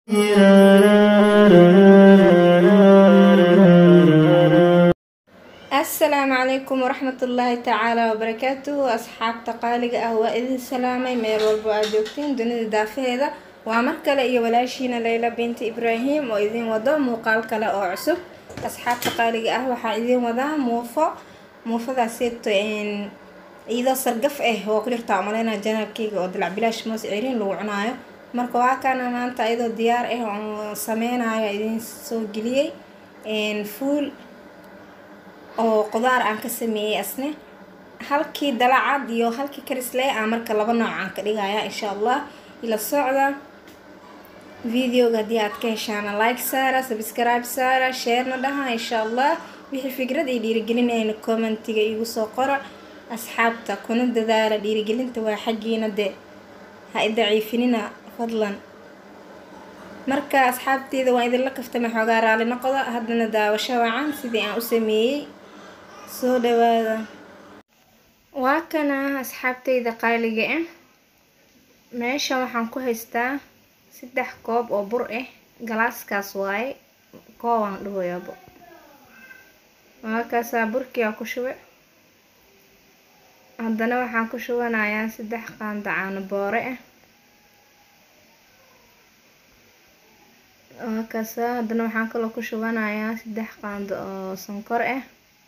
asalaamu calaykum waraxmatullaahi tacaala wabarakaatuhu asxaabta qaaliga ah waa idin salaamay meel walbo aad joogtiin dunida daafaheeda waa mar kale iyo walaashiina leyla binti ibraahim oo idin wado muuqaal kale oo cusub asxaabta qaaliga ah waxaa idin wadaa muufo muufadaaseeto iyadoo sargaf ah oo ku jirta umaleyna janaalkeyga oo dalac bilaash moos ceriin lagu cunaayo marka waa kana maanta iyadoo diyaar ah oo sameynayo idin soo geliyey fuul oo qudaar aan ka sameeyey asne halkii dalacad iyo halkii karisle aan marka laba nooc aan ka dhigaya insha allah ila socda videoga haddii aad ka heshaana like saara subscribe saara sharena dhaha insha allah wixii fikrad iyo dhiirigelinayna commentiga igu soo qora asxaabta kuna dadaala dhiirigelinta waa xaggiina dee ha i daciifinina fadlan marka asxaabteyda waa idinla kaftama xoogaa raali noqda haddana daawasho wacan sidii aan u sameeyey soo dhawaada waa kana asxaabteyda qaaliga ah meesha waxaan ku haystaa saddex koob oo bur ah galaaskaas waaye koobaan dhahoyaabo waakaasaa burkii aan ku shube haddana waxaan ku shubanayaa saddex qaanda caano boore ah waakaasaa haddana waxaan kaloo ku shubanayaa saddex qaando oo sonkor ah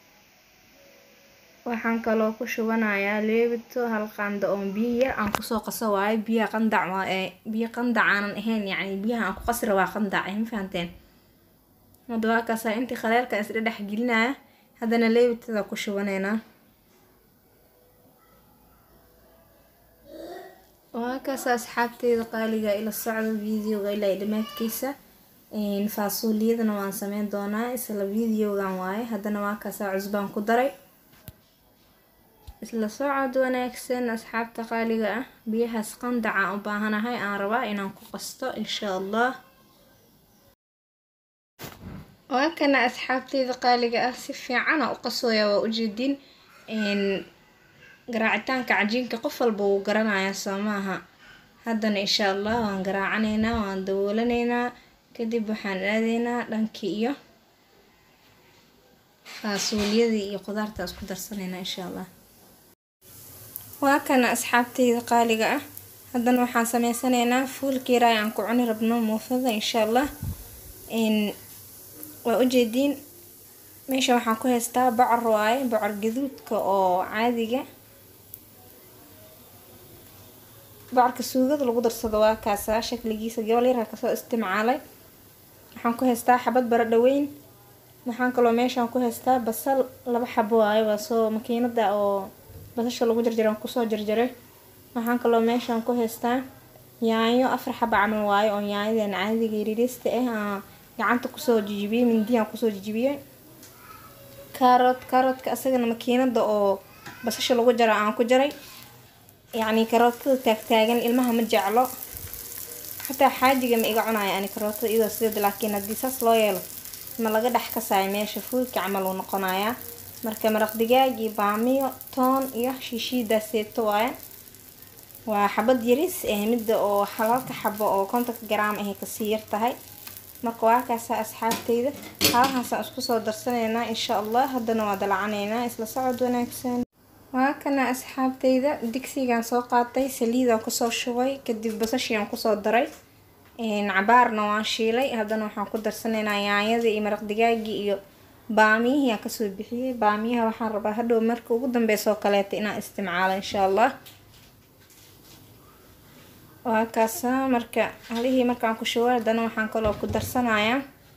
waxaan kaloo ku shubanayaa leebito hal qaando oo biyo yar aan kusoo qaso waayo biyaha qandac waa ee biyo qandac aanan ahayn yacni biyaha aan ku qasra waa qandac ma fahanteen hadda waa kaasaa intii khaleelka isdha dhex gelinaya haddana leebitada ku shubaneynaa waa kaasa asxaabteyda qaaliga ila socda videoga ilaa dhamaadkiisa faasuuliyadana waan sameyn doonaa isla videogan waaye haddana waa kaasaa cusbaan ku daray isla socod wanaagsan asxaabta qaaliga ah biyahaas qandacaan u baahanahay aan rabaa inaan ku qasto insha allah waa kana asxaabteyda qaaliga ah si fiicana u qasooya waa ujeedin garaacitaanka cajiinka qof walba wuu garanayaa soo maaha haddana insha allah waan garaacaneynaa waan dawoolaneynaa kadib waxaan aadeynaa dhankii iyo faasuuliyadii iyo qudaarta isku darsaneynaa insha allah waa kana asxaabteyda qaaliga ah haddana waxaan sameysanaynaa fuulkiiraay aan ku cuni rabno muufada insha allah waa ujeediin meesha waxaan ku haystaa bocor waaye bocor gaduudka oo caadiga bocorka suugada lagu darsado waa kaasaa shakligiisa gobol yarha kasoo istimcaalay waxaan ku haystaa xabad baradho weyn waxaan kaloo meeshaan ku haystaa basal laba xabo waayo waa soo makiinada oo basasha lagu jarjaran kusoo jarjaray waxaan kaloo meeshaan ku haystaa yaanyo afar xaba camal waayo oo yaanyadan caadiga yariirista ah gacanta kusoo jijibiyey mindiyaan kusoo jijibiyey kaarot kaarotka asagana makiinada oo basasha lagu jaro aan ku jaray yacni karootada taagtaagan ilmaha ma jeclo xataa xaajiga ma iga cunayo ani karootada iyadoo sideed laakiin haddii saas loo yeelo ma laga dhex kasaayo meesha fuulka camal uu noqonayaa marka maraq digaag iyo baamiyo toon iyo shiishiidaaseeto waaye waa xabad yaris eh midda oo halalka xabo oo kontonka garaam ahay kasii yar tahay marka waa kaasa asxaabteyda halahaasaan isku soo darsanaynaa insha allah haddana waa dalacaneynaa isla socod wanaagsan waa kana asxaabteyda digsigaan soo qaatay saliidaan kusoo shubay kadib basashiaan kusoo daray cabaarna waan shiilay haddana waxaan ku darsanaynaa yaanyadii iyo maraq digaagii iyo baamiyihii aan kasoo bixiyey baamiyaha waxaan rabaa hadhow marka ugu dambeysoo kaleeta inaan isticmaalo insha allah waa kaasa marka halihii markaan ku shubay haddana waxaan kaloo ku darsanayaa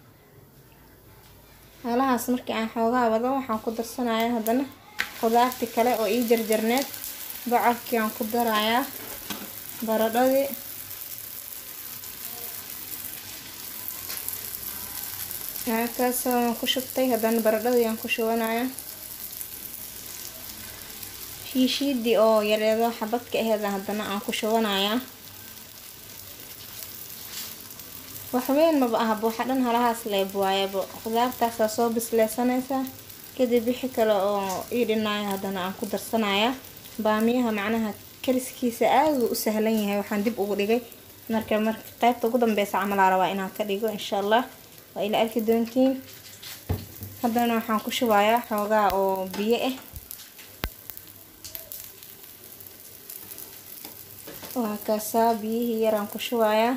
halahaas markii aan xoogaa wado waxaan ku darsanayaa haddana qudaartii kale oo ii jarjarneed bocorkii aan ku darayaa baradhadii kaas waan ku shubtay haddana baradhadii aan ku shubanayaa shiishiidii oo yareedo xabadka aheeda haddana aan ku shubanayaa waxweyn maba ahaba waxa dhan halahaas leeb waayaba khudaartaasaa soo bisleysanaysaa kadib wixii kale oo ii dhinaayo haddana aan ku darsanaya baamiyaha macnaha kariskiisa aada uu u sahlan yahay waxaan dib ugu dhigay marka marka qaybta ugu dambeysa camalaa rabaa inaan ka dhigo insha allah waa ila arki doontiin haddana waxaan ku shubayaa xoogaa oo biyo ah waa kaasaa biyihii yaraan ku shubayaa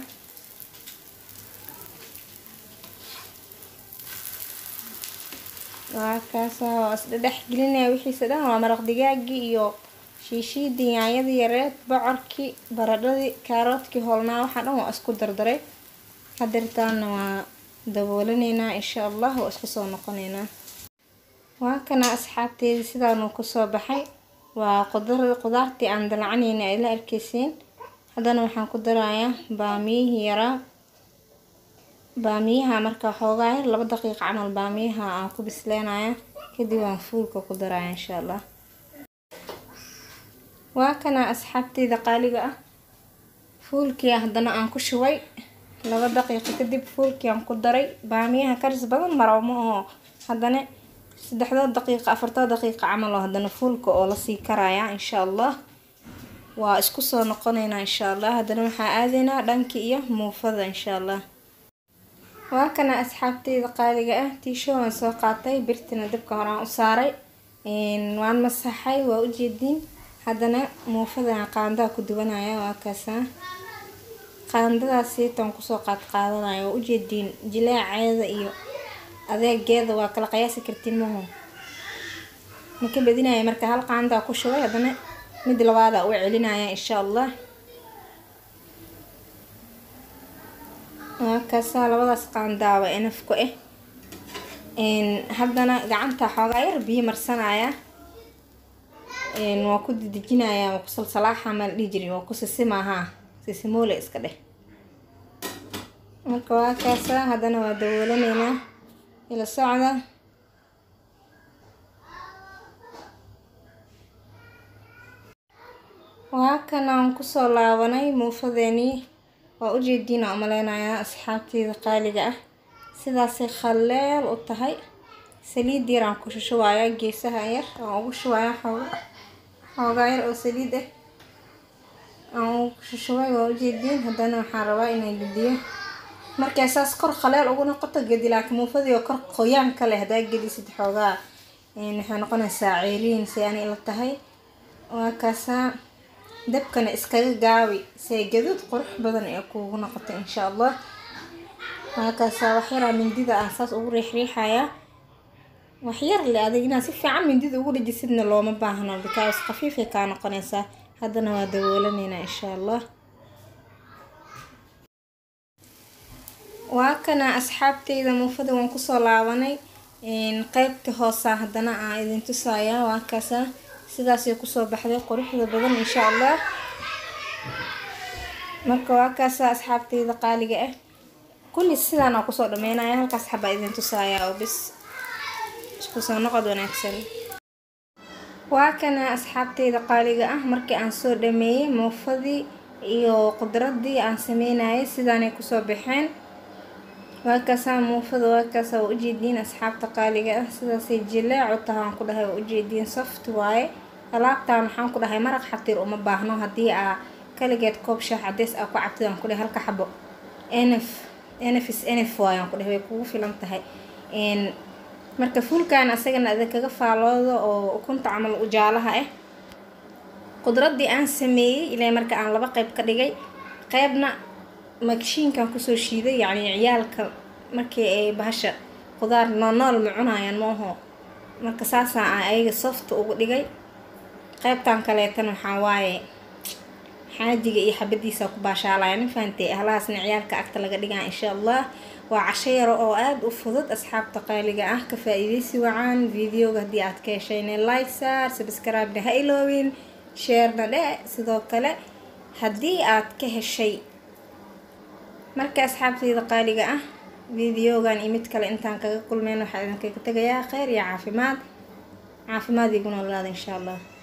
waa kaasaa waa isdhedhex gelinaya wixiisa dhan waa maraq digaagii iyo shiishiidii yaanyadii yareed bocorkii baradhadii kaaroodkii hoolnaa waxaa dhan waa isku dardaray hadeertaana waa daboolaneynaa insha allah waa isku soo noqoneynaa waa kana asxaabteedii sidaanuu kusoo baxay waa qudar qudaartii aan dalacanayna ay la arkeysiin haddana waxaan ku darayaa baamiyihii yaraa baamiyaha markaa xoogaa yar laba daqiiqa camal baamiyaha aan ku bisleenaya kadib waan fuulka ku daraya insha allah waa kana asxaabteyda qaaliga ah fuulkii haddana aan ku shubay laba daqiiqo kadib fuulkii aan ku daray baamiyaha karis badan maraw ma aho haddana saddexdood daqiiqa afartood daqiiqa camal oo haddana fuulka oo lasii karaya insha allah waa isku soo noqoneynaa insha allah haddana waxaa aadaynaa dhankii iyo muufada insha allah waa kana asxaabteyda qaaliga ah tiisho waan soo qaatay birtina dabka horaan u saaray waan masaxay waa ujeediin haddana muufadan qaandaa ku duwanaya waa kaasaa qaandadaas siitan kusoo qaad qaadanaya waa ujeediin jilaaceeda iyo adeegeeda waa kala qiyaasi kartiin maho maka badinaya marka hal qaandaa ku shubay haddana mid labaada u celinaya insha allah waa kaasaa labadaas qaandaaba enafku ah haddana gacanta xoogaa yar biyo marsanaya waa ku didejinaya waa ku salsalaaxa maa la dhihi jirin waa ku sisimaahaa sisimoole iska dheh marka waa kaasaa haddana waa daboolaneynaa ila socda waa kanaan kusoo laabanay muufadeenii waa ujeediina umaleynayaa asxaabteyda qaaliga ah sidaasay khalleel u tahay saliid yar aan ku shushubayaa geesaha yar aan ugu shubayaa xooga xoogaa yar oo saliid ah aan ugu shushubay waa ujeediin haddana waxaan rabaa inaan gediyo markay saas kor khaleel ugu noqoto gedi laakiin muufadii oo kor qoyaan ka leh haddaa gedisid xoogaa waxay noqonaysaa ceeliin si ani ila tahay waa kaasaa dabkana iskaga gaabi si ay gaduud qurux badan ee kuugu noqoto insha allah waa kaasaa waxyaraa mindida aan saas ugu riixriixayaa waxyar le adag inaad si fiican mindida ugu dhajisidna looma baahno because khafiifay kaa noqonaysaa haddana waa daboolaneynaa insha allah waa kana asxaabteyda muufada waan kusoo laabanay qeybta hoosa haddana aan idin tusayaa waa kaasa sidaasay kusoo baxday quruxda badan insha allah marka waa kaasa asxaabteyda qaaliga ah kulli sidaan aa kusoo dhameynaya halkaas xabaa idin tusayaa oo bis isku soo noqod wanaagsan waa kana asxaabteyda qaaliga ah markii aan soo dhameeyey muufadii iyo qudradii aan sameynayay sidaanay kusoo baxeen waa kaasaa muufada waa kaasaa waa ujeediin asxaabta qaaliga ah sidaasay jilaac u tahay waan ku dhahay waa ujeediin soft waaye alaabtaan waxaan ku dhahay maraq xatiir uma baahno haddii aa kaligeed koob shaah cadeys aa ku cabtid aan ku dhahay halka xabo nf nf is nf waaye aan ku dhahay way kugu filan tahay marka fuulkan asagana ada kaga faaloodo oo ukunta camal ujaalaha ah qudradii aan sameeyey ilaa marka aan laba qeyb ka dhigay qeybna magshiinkan kusoo shiiday yacni ciyaalka markii ay bahasha qudaar noonool ma cunayaan maaho marka saasaa aan ayaga softa ugu dhigay qeybtan kaleetan waxaa waaye xaajiga iyo xabadiisa ku baashaalaya ma fahantay ahlahaasna ciyaalka agta laga dhigaa insha allah waa casho yaro oo aada u fudud asxaabta qaaliga ah ka faa-iideysi wacaan videoga haddii aad ka heshayna like saar subscribe-na ha iloobin sheerna dhe sidoo kale haddii aad ka heshay marka asxaabteyda qaaliga ah videogan iyo mid kale intaan kaga kulmeyn waxaa idinkaga tegayaa kheyr iyo caafimaad caafimaad iguna olaada insha allah